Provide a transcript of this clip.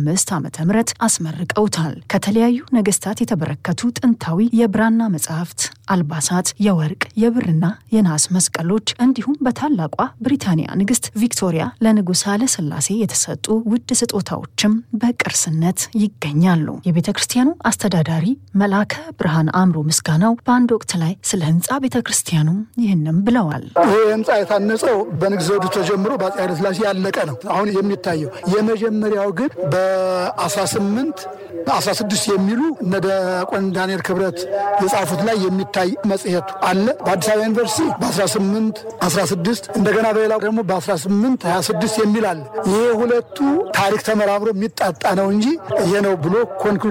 ዓ ም አስመርቀውታል። ከተለያዩ ነገስታት የተበረከቱ ጥንታዊ የብራና መጻሕፍት፣ አልባሳት፣ የወርቅ የብርና የነሐስ መስቀሎች እንዲሁም በታላቋ ብሪታንያ ንግስት ቪክቶሪያ ለንጉሥ ኃይለ ሥላሴ የተሰጡ ውድ ስጦታዎችም በቅርስነት ይገኛሉ። የቤተ ክርስቲያኑ አስተዳዳሪ መልአከ ብርሃን አእምሮ ምስጋናው በአንድ ወቅት ላይ ስለ ህንፃ ቤተ ክርስቲያኑ ይህንም ብለዋል። ይህ ህንፃ የታነጸው በንጉሠ ዘውዱ ተጀምሮ በአፄ ኃይለ ሥላሴ ያለቀ ነው። አሁን የሚታየው የመጀመሪያው ግን በ18 16 የሚሉ እነ ዲያቆን ዳንኤል ክብረት የጻፉት ላይ የሚታይ መጽሔቱ አለ። በአዲስ አበባ ዩኒቨርሲቲ በ18 16 እንደገና በሌላው ደግሞ በ18 26 የሚል አለ። ይሄ ሁለቱ ታሪክ ተመራምሮ የሚጣጣ ነው እንጂ ይሄ ነው ብሎ ኮንክሉ